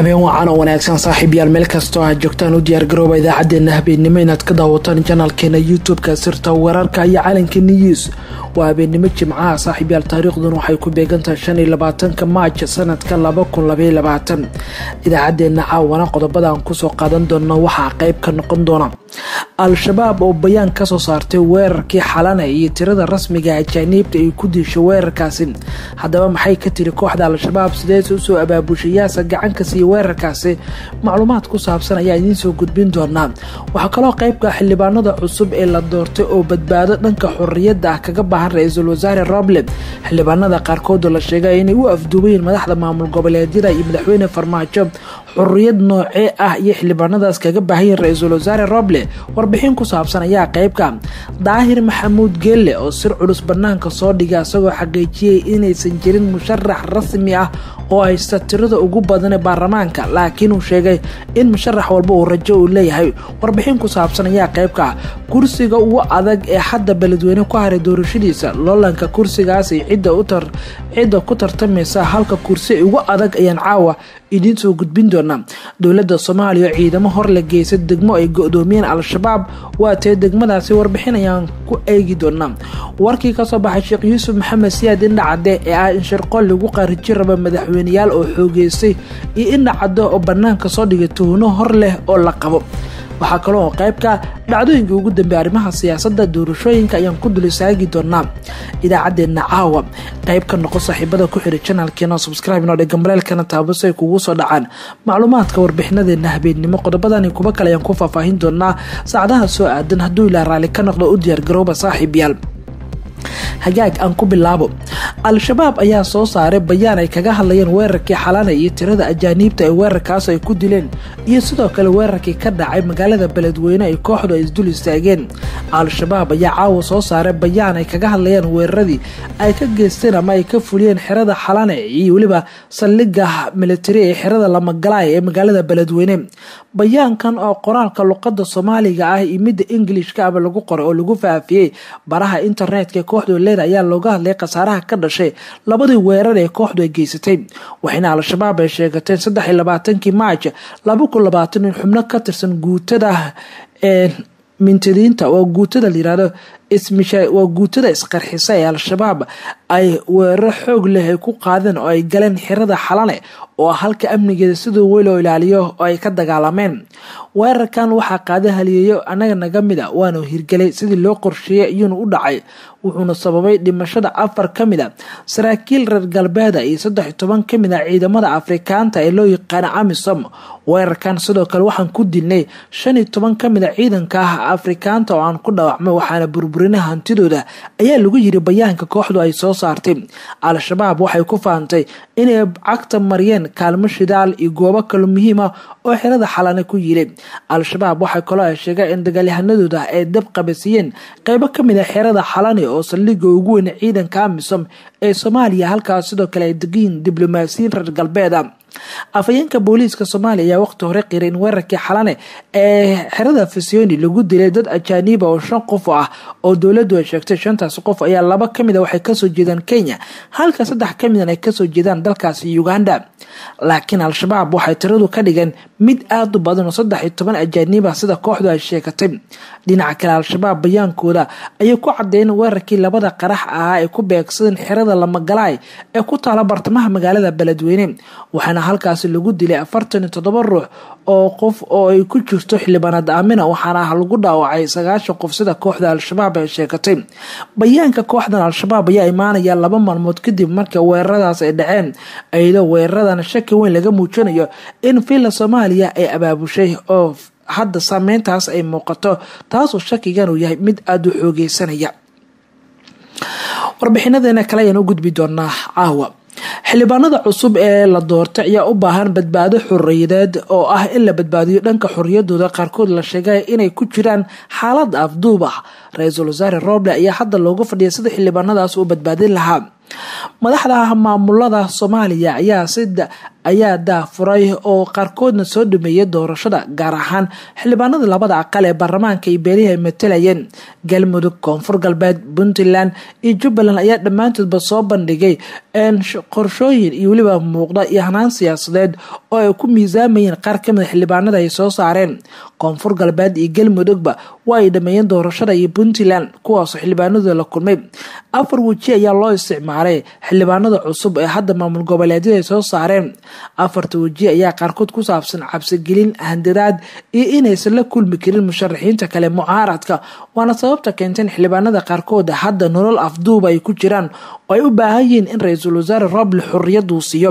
habeen wacan oo wanaagsan saaxiibyaal meel kastoo aad joogtaan u diyaargarooba idaacadeena habeennimo inaad ka daawataan janaalkeena youtube-ka sirta wararka iyo calanka news waa habeennimo jimcaha saaxiibyaal taariikhdan waxay ku beegantahay shan iyo labaatanka maaj sanadka laba kun labaiyo labaatan idaacadeena caawana qodobada aan kusoo qaadan doono waxaa qeyb ka noqon doona al-shabaab oo bayaan kasoo saartay weerarkii xalana iyo tirada rasmiga ajaaniibta ay ku diishay weerarkaasi haddaba maxay ka tiri kooxda al-shabaab sideese usoo abaabushayaasa gacanka siiya weerarkaasi macluumaad ku saabsan ayaa idiin soo gudbin doonaa waxaa kaloo qeybka xildhibaanada cusub ee la doortay oo badbaado dhanka xorriyadda ah kaga baahan ra-iisul wasaare roble xildhibaanada qaarkoodoo la sheegay inay u afduubayeen madaxda maamul goboleedyada iyo madaxweyne farmaajo xorriyad noocee ah iyo xildhibaanadaas kaga baahayeen ra-iisul wasaare roble warbixin ku saabsan ayaa qeybka daahir maxamuud geelle oo sir culus banaanka soo dhigay isagoo xaqiijiyey inaysan jirin musharax rasmi ah oo haysta tirada ugu badan ee baarlamaanka laakiin uu sheegay in musharax walba uu rajo uu leeyahay warbixin ku saabsan ayaa qeybka kursiga ugu adag ee hadda beledweyne ku haray doorashadiisa loolanka kursigaasi cidda ku tartamaysa halka kursi ugu adag ayaan caawa idiin soo gudbin doonaa dowladda soomaaliya oo ciidamo hor la geysa degmo ay go-doomiyeen al-shabaab waa tee degmadaasi warbixin ayaan ku eegi doonaa warkii kasoo baxay sheekh yuusuf maxamed siyaad indhacade ee ah in shirqool lagu qaariji raba madaxweyneyaal oo xoogeystay iyo indhacade oo banaanka soo dhigay tuhno hor leh oo la qabo waxaa kaloo oo qaybka dhacdooyinka ugu dambeey arrimaha siyaasadda doorashooyinka ayaan ku dul istaagi doonaa idaacadeena caawa qayb ka noqo saaxiibada ku xidhay janaalkeena subscribe noo dhega maleelkana taabasay kugu soo dhacaan macluumaadka warbixinadeena habeennimo qodobadani kuba kale ayaan ku faahfaahin doonaa saacadaha soo aadan hadduu ilaa raalli ka noqdo u diyaargarooba saaxiib yaal hagaag aan ku bilaabo al-shabaab ayaa soo saaray bayaan ay kaga hadlayeen weerarkii xalana iyo tirada ajaaniibta ee weerarkaas ay ku dileen iyo sidoo kale weerarkii ka dhacay magaalada beledweyne ay kooxdu ay isdul istaageen al-shabaab ayaa caawa soo saaray bayaan ay kaga hadlayeen weeraradii ay ka geysteen ama ay ka fuliyeen xerada xalane iyo weliba saldhiga militari ee xerada lamagalaay ee magaalada beledweyne bayaankan oo qoraalka luqada soomaaliga ah iyo midda ingilishka aba lagu qoray oo lagu faafiyey baraha internetka kooxdu leeda ayaa looga hadlay khasaaraha ka dhashay labadii weerar ee kooxdu ay geysatay waxayna al-shabaab ay sheegateen saddex iyo labaatankii maaj laba kun labaatan in xubno ka tirsan guutada ee mintadiinta waa guutada layirahdo waa guutada isqarxisa ee al-shabaab ay weeraro xoog leh ay ku qaadeen oo ay galeen xirada xalane oo halka amnigeeda sidoo wey loo ilaaliyo oo ay ka dagaalameen weerarkan waxaa qaada haliyeeyo anaga naga mid a waanu hirgelay sidii loo qorsheeyey iyuuna u dhacay wuxuuna sababay dhimashada afar ka mid a saraakiil reer galbeeda iyo saddex iyo toban ka mid a ciidamada afrikaanta ee loo yaqaano amisom weerarkan sidoo kale waxaan ku dilnay shan iyo toban ka mid a ciidanka ah afrikaanta oo aan ku dhaawacmay waxaana burburina hantidooda ayaa lagu yiri bayaanka kooxdu ay soo saartay al-shabaab waxay ku faantay inay cagta mariyeen kaalmo shidaal iyo goobo kale muhiim ah oo xerada xalane ku yilay al-shabaab waxay kaloo ay sheegeen in dagaalyahanadooda ay dab qabasiiyeen qeybo ka mid a xerada xalane oo saldhiga ugu weyn ciidanka amisom ee soomaaliya halkaas sidoo kale ay degiin diblomaasiyiin reer galbeed a afhayeenka booliiska soomaaliya ayaa waqti hore qiray in weerarkii xalane ee xerada fisioni lagu dilay dad ajaaniiba oo shan qof ah oo dowladdu ay sheegtay shantaas qof ayaa laba kamid a waxay kasoo jeedaan kenya halka saddex ka midan ay kasoo jeedaan dalkaasi uganda laakiin al-shabaab waxay tiradu ka dhigeen mid aada u badan oo saddex iyo toban ajaaniib ah sida kooxdu ay sheegatay dhinaca kale al-shabaab bayaankooda ayay ku cadeeyeen weerarkii labada qarax ahaa ay ku beegsadeen xerada lamagalaay ee ku taala bartamaha magaalada beledweyne waxaana halkaasi lagu dilay afartan iyo toddoba ruux oo qof oo ay ku jirto xildhibaanad aamina waxaana lagu dhaawacay sagaashan qof sida kooxda al-shabaab ay sheegatay bayaanka kooxdan al-shabaab ayaa imaanaya laba maalmood kadib marka weeraradaas ay dhaceen ayadoo weeraradan shaki weyn laga muujinayo in villa soomaaliya ay abaabushay oo hadda saameyntaas ay muuqato taasoo shakigan uu yahay mid aada u xoogeysanaya warbixinadeena kale ayaan u gudbi doonaa caawa xildhibaanada cusub ee la doortay ayaa u baahan badbaado xoriyadeed oo ah in la badbaadiyo dhanka xoriyadooda qaarkood la sheegay inay ku jiraan xaalad afduub ah ra-iisul wasaare roble ayaa hadda looga fadhiya sida xildhibaanadaas uu badbaadin lahaa madaxda maamulada soomaaliya ayaa sida ayaa daafuray oo qaarkoodna soo dhameeyay doorashada gaar ahaan xildhibaanada labada aqal ee baarlamaanka iyo beelihi ay matalayeen galmudug koonfur galbeed puntland iyo jubbaland ayaa dhammaantoodba soo bandhigay qorshooyin iyo weliba muuqda iyo hanaan siyaasadeed oo ay ku miisaamayeen qaar kamida xildhibaanada ay soo saareen koonfur galbeed iyo galmudugba waa ay dhameeyeen doorashada iyo puntland kuwaasoo xildhibaanadooda la kulmay afar weji ayaa loo isticmaalay xildhibaanada cusub ee hadda maamul goboleedyada ay soo saareen afarta weji ayaa qaarkood ku saabsan cabsigelin handiraad iyo inaysan la kulmi karin musharaxiinta kale mucaaradka waana sababta keentay in xildhibaanada qaarkood hadda nolol afduuba ay ku jiraan oo ay u baahan yihiin in ra-iisul wasaare roble xorriyaduu siiyo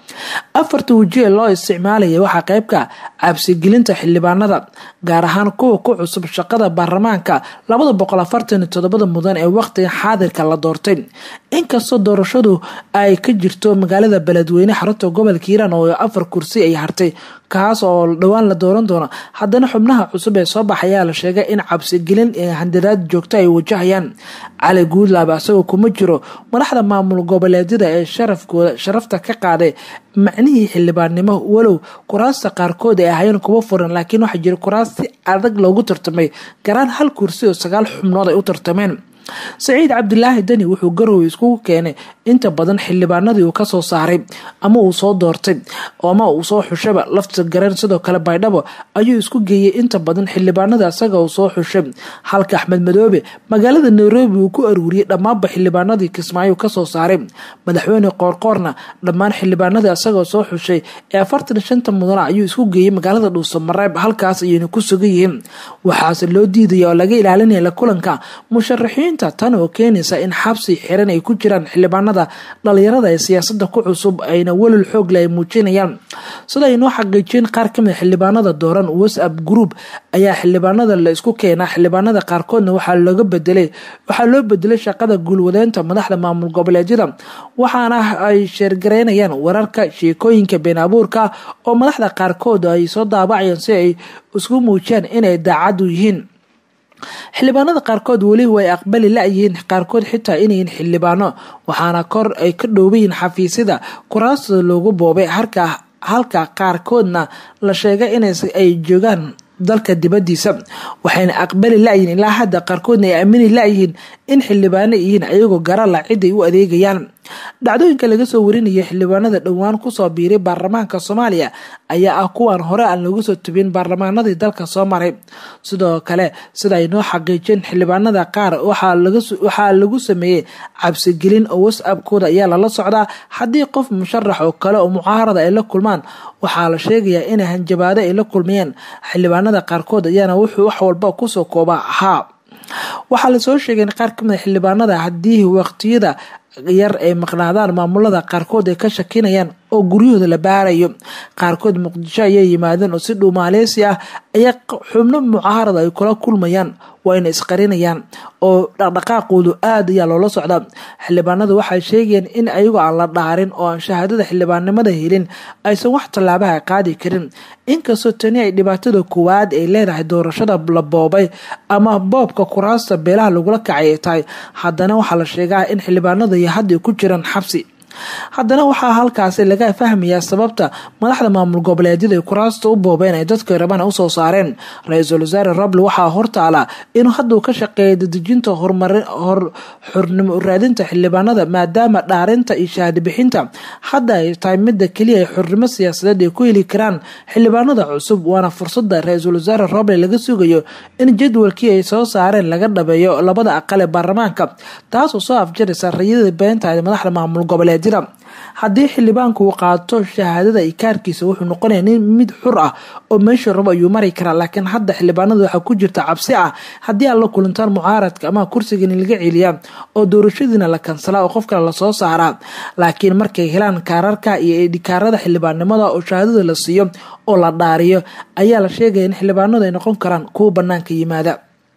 afarta weji ee loo isticmaalaya waxaa qeybka cabsigelinta xildhibaanada gaar ahaan kuwa ku cusub shaqada baarlamaanka labada boqol afartan iyo todobada mudan ee waqtiga xaadirka la doortay inkastoo doorashadu ay ka jirto magaalada beledweyne xarunta gobolka hiiraan oo afar kursi ay hartay kaas oo dhowaan la dooran doono haddana xubnaha cusub ee soo baxayaa la sheegay in cabsigelin ee handiraad joogto ay wajahayaan cali guudlaab asagoo kuma jiro madaxda maamul goboleedyada ee sharafkooda sharafta ka qaaday macnihii xildhibaannimo walow kuraasta qaarkood ay ahaayeen kuwa furan laakiin waxaa jira kuraas si adag loogu tartamay garaan hal kursi oo sagaal xubnood ay u tartameen saciid cabdilaahi deni wuxuu garowe iskugu keenay inta badan xildhibaanadii uu kasoo saaray ama uu soo doortay ama uu soo xushaba lafta gareen sidoo kale baydhabo ayuu isku geeyey inta badan xildhibaanada isaga uu soo xushay halka axmed madoobe magaalada nairobi uu ku aruuriyey dhammaanba xildhibaanadii kismaayo kasoo saaray madaxweyne qoorqoorna dhammaan xildhibaanadii isagoo soo xushay ee afartan shanta mudana ayuu isku geeyey magaalada dhuuso mareeb halkaas ayayna ku sugan yihiin waxaase loo diidaya oo laga ilaalinaya la kulanka musharaxiin tan oo keenaysa in xabsi xiran ay ku jiraan xildhibaanada dhalinyarada ee siyaasada ku cusub ayna welal xoogle ay muujinayaan sida aynoo xaqiijiyeen qaar kamid xildhibaanada dooran whatsapp group ayaa xildhibaanada la isku keenaa xildhibaanada qaarkoodna waxaa looga bedelay waxaa loo bedelay shaqada guulwadeynta madaxda maamul goboleedyada waxaana ay sheergareynayaan wararka sheekooyinka been abuurka oo madaxda qaarkood ay soo daabacayaan si ay isku muujiyaan inay daacadu yihiin xildhibaanada qaarkood weli way aqbali la-yihiin qaarkood xitaa inayiin xildhibaano waxaana kor ay ka dhoobayiin xafiisyada kuraastooda loogu boobay halka qaarkoodna la sheegay inay joogaan dalka dibadiisa waxayna aqbali la-yihiin ilaa hadda qaarkoodna ay aamini la-yihiin in xildhibaano yihiin ayagoo garala ciday u adeegayaan dhacdooyinka laga soo warinaya xildhibaanada dhowaan kusoo biiray baarlamaanka soomaaliya ayaa ah kuwan hore aan lagu soo tubin baarlamaanadii dalka soo maray sidoo kale sida ay noo xaqiijeen xildhibaanada qaar waxaa lagu sameeyey cabsigelin oo whatsappkooda ayaa lala socdaa haddii qof musharax oo kale oo mucaarada ay la kulmaan waxaa la sheegayaa inay hanjabaado ay la kulmayeen xildhibaanada qaarkood ayaana wuxuu wax walba kusoo koobaa haa waxaa lasoo sheegay in qaar kamida xildhibaanada haddii waqtiyada yar ay maqnaadaan maamulada qaarkood ay ka shakinayaan oo guryahooda la baarayo qaarkood muqdisho ayay yimaadeen oo si dhow maaleysi ah ayaa xubno mucaarada ay kula kulmayaan waa ina isqarinayaan oo dhaqdhaqaaqoodu aad ayaa loola socdaa xildhibaanadu waxay sheegayeen in ayagoo aan la dhaarin oo aan shahaadada xildhibaannimada helin aysan wax tallaabaha qaadi karin inkastoo tani ay dhibaatada koowaad ay leedahay doorashada la boobay ama boobka kuraasta beelaha lagula kacay ay tahay haddana waxaa la sheegaa in xildhibaanada iyo hadda ku jiraan xabsi haddana waxaa halkaasi laga fahmayaa sababta madaxda maamul goboleedyada ay kuraasta u boobeen ay dadka rabana usoo saareen ra-iisul wasaare roble waxaa hortaala inuu hadduu ka shaqeeya dadejinta xornimo raadinta xildhibaanada maadaama dhaarinta iyo shahaado bixinta hadda ay tahay midda keliya ay xornimo siyaasadeed ay ku heli karaan xildhibaanada cusub waana fursada ra-iisul wasaare roble laga sugayo in jadwalkii ay soo saareen laga dhabeeyo labada aqal ee baarlamaanka taasoo soo afjaraysa rayada beentaha madaxda maamul goboleed haddii xildhibaanku uu qaato shahaadada ikaarkiisa wuxuu noqonaya nin mid xur ah oo meesha rabo ayuu mari karaa laakiin hadda xildhibaanada waxaa ku jirta cabsi ah haddii aad la kulantaan mucaaradka ama kursigani laga celiyaa oo doorashadiina la kansalaa oo qof kale lasoo saaraa laakiin markay helaan kaararka iyo edhikaarada xildhibaannimada oo shahaadada la siiyo oo la dhaariyo ayaa la sheegaya in xildhibaanadu ay noqon karaan kuwa banaanka yimaada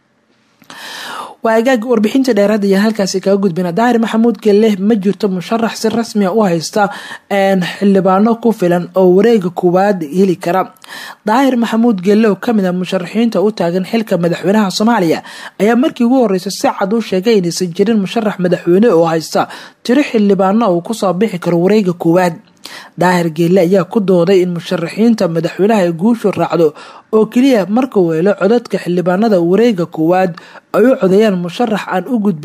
waa agaag warbixinta dheeraad ayaan halkaasi kaga gudbina daahir maxamuud gelle ma jirto musharax si rasmia u haysta xildhibaano ku filan oo wareega koowaad heli kara daahir maxamuud gelle oo kamid ah musharaxiinta u taagan xilka madaxweynaha soomaaliya ayaa markii ugu horeysa si cad u sheegay inaysan jirin musharax madaxweyne oo haysta tiro xildhibaano uu kusoo bixi karo wareega koowaad daahir geelle ayaa ku dooday in musharaxiinta madaxweynaha ay guushu raacdo oo keliya marka weelo codadka xildhibaanada wareega koowaad ay u codeeyaan musharax aan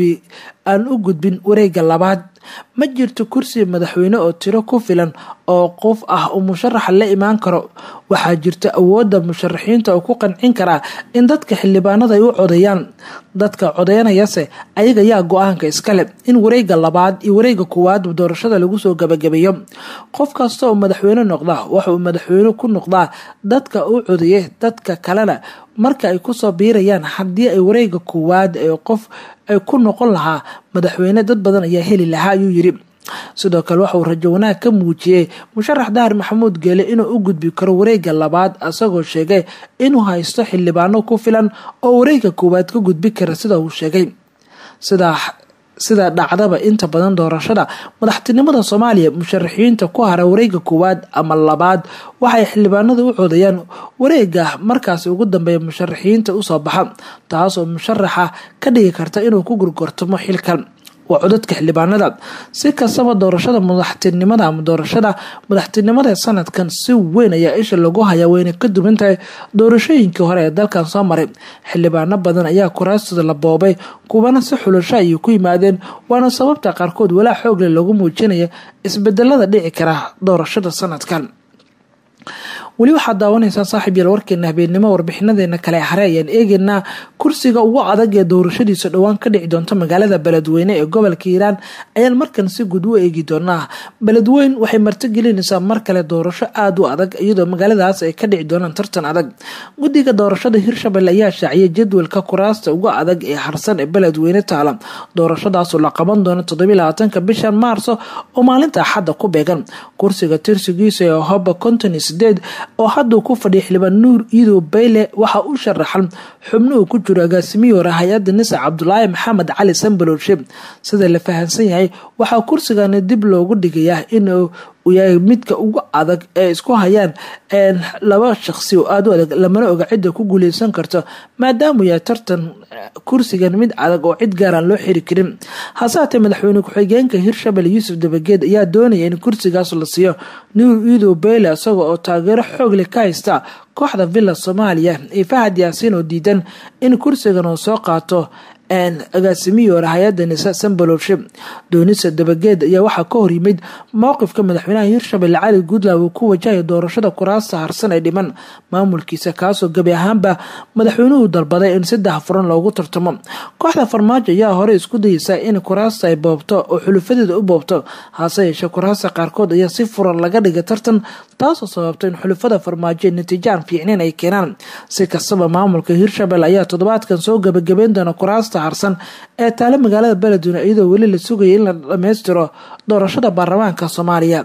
u gudbin wareega labaad ma jirto kursi madaxweyne oo tiro ku filan oo qof ah uu musharaxa la imaan karo waxaa jirta awoodda musharaxiinta oo ku qancin karaa in dadka xildhibaanada ay u codeeyaan dadka codeynayase ayaga yaa go-aanka iskale in wareega labaad iyo wareega koowaad doorashada lagu soo gabagabeeyo qof kasta oo madaxweyne noqda waxauu madaxweyne ku noqdaa dadka u codeeyay dadka kalena marka ay kusoo biirayaan haddii ay wareega koowaad ee qof ay ku noqon lahaa madaxweyne dad badan ayaa heli lahaa ayuu yiri sidoo kale waxauu rajo wanaag ka muujiyey musharax dahar maxamuud geele inuu u gudbi karo wareega labaad isagoo sheegay inuu haysto xildhibaano ku filan oo wareega koowaad ka gudbi kara sida uu sheegay sidaa sida dhacdaba inta badan doorashada madaxtinimada soomaaliya musharaxiinta ku hara wareega koowaad ama labaad waxay xildhibaanada u codeeyaan wareega markaasi ugu dambeeya musharaxiinta usoo baxa taasoo musharaxa ka dhigi karta inuu ku gurgortamo xilkan waa codadka xildhibaanada si kastaba doorashada madaxtinimada ama doorashada madaxtinimada sanadkan si weyn ayaa isha lagu hayaa wayna ka duwan tahay doorashooyinkii hore ee dalkan soo maray xildhibaano badan ayaa kuraastooda la boobay kuwana si xulasho ayay ku yimaadeen waana sababta qaarkood walaa xoogle lagu muujinaya isbedelada dhici kara doorashada sanadkan weli waxaad daawanaysaan saaxiib yaal warkeena habeenimo warbixinadeena kale hare ayaan eegeynaa kursiga ugu adag ee doorashadiisa dhowaan ka dhici doonta magaalada beledweyne ee gobolka hiiraan ayaan markan si guud u eegi doonaa beledweyn waxay martigelinaysaa mar kale doorasho aada u adag iyadoo magaaladaas ay ka dhici doonaan tartan adag guddiga doorashada hirshabelle ayaa shaaciyay jadwalka kuraasta ugu adag ee harsan ee beledweyne taala doorashadaasoo la qaban doono toddobylabaatanka bishan maarso oo maalinta axadda ku beegan kursiga tirsigiisa ee hoba konton iyo sideed oo hadduu ku fadhiya xildhibaan nuur iidow bayle waxaa u sharaxan xubno uu ku jiro agaasimihii hore hay-adda nisa cabdulaahi maxamed cali sambaloolshe sida la fahamsan yahay waxaa kursigani dib loogu dhigayaa inuu yahay midka ugu adag ee isku hayaan laba shaqsi oo aada u adag lamana oga cidda ku guuleysan karto maadaamuu yahay tartan kursigan mid adag oo cid gaaraan loo xiri karin hase haatee madaxweyne ku-xigeenka hirshabelle yuusuf dabageed ayaa doonaya in kursigaas la siiyo nuur iidow beyle isaga oo taageero xoog leh ka haysta kooxda villa soomaaliya iyo fahad yaasiin oo diidan in kursigan uu soo qaato agaasimihii hore hay-adda nisa sambaloolshe doonisa dabageed ayaa waxaa ka hor yimid mowqifka madaxweynaha hirshabelle cali guudlaw uu ku wajahaya doorashada kuraasta harsan ee dhiman maamulkiisa kaasoo gebi ahaanba madaxweynuhu dalbaday in saddex furan loogu tartamo kooxda farmaajo ayaa hore isku dayeysa in kuraasta ay boobto oo xulufadeeda u boobto hase yeeshee kuraasta qaarkood ayaa si furan laga dhigay tartan taasoo sababta in xulufada farmaajo natiijo aan fiicnayn ay keenaan si kastaba maamulka hirshabelle ayaa toddobaadkan soo gabagabeyn doona kuraasta harsan ee taale magaalada beledweyne iyadoo weli la sugaya in la dhammaystiro doorashada baarlamaanka soomaaliya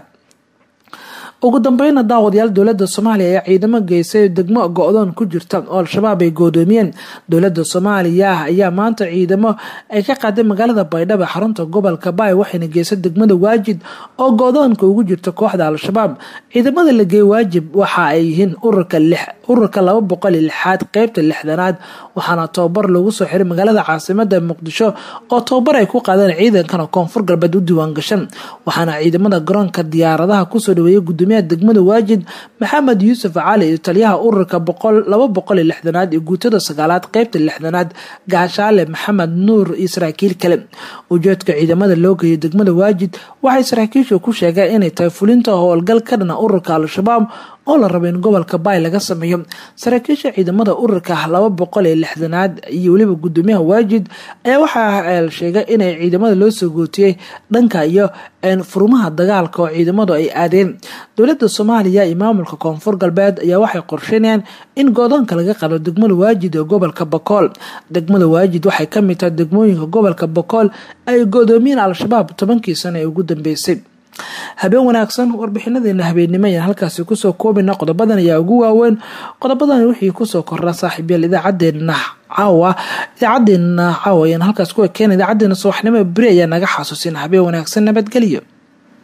ugu dambeyna daawadayaal dowlada soomaaliya ayaa ciidamo geysay degmo go-doon ku jirta oo al-shabaab ay goodoomiyeen dowlada soomaaliya ayaa maanta ciidamo ay ka qaaday magaalada baydhabo xarunta gobolka baay waxayna geysay degmada waajid oo go-doonka ugu jirta kooxda al-shabaab ciidamada la geeyey waajib waxa ay yihiin ururka laba boqol iyo lixaad qeybta lixdanaad waxaana tababar lagu soo xiray magaalada caasimada muqdisho oo tababar ay ku qaadeen ciidankan koonfur galbeed u diiwaan gashan waxaana ciidamada garoonka diyaaradaha kusoo dhaweeyay gudoomiyaha degmada waajid maxamed yuusuf cali iyo taliyaha ururka laba boqol iyo lixdanaad iyo guutada sagaalaad qeybta lixdanaad gaashaale maxamed nuur iyo saraakiil kale ujeedka ciidamada loo geeyay degmada waajid waxay saraakiishu ku sheegeen inay tahay fulinta howlgal ka dhana ururka al-shabaab oo la rabo in gobolka baay laga sameeyo saraakiisha ciidamada ururka laba boqol iyo lixdanaad iyo weliba gudoomiyaha waajid ayaa waxaa la sheegay inay ciidamada loo soo gootiyey dhanka iyo furmaha dagaalka oo ciidamadu ay aadeen dowlada soomaaliya iyo maamulka koonfur galbeed ayaa waxay qorsheynayaan in goodoonka laga qalo degmada waajid ee gobolka bakool degmada waajid waxay kamid tahay degmooyinka gobolka bakool ay godoomiyeen al-shabaab tobankii sano ee ugu dambeysay habeen wanaagsan warbixinadeena habeennimo ayaan halkaasi kusoo koobina qodobadan ayaa ugu waaweyn qodobadan wixii kusoo korra saaxiibyaal idaacadeena caawa idaacadeena caawa ayaan halkaas ku ekeen idaacadeena subaxnimo beri ayaa naga xasuusin habeen wanaagsan nabadgelyo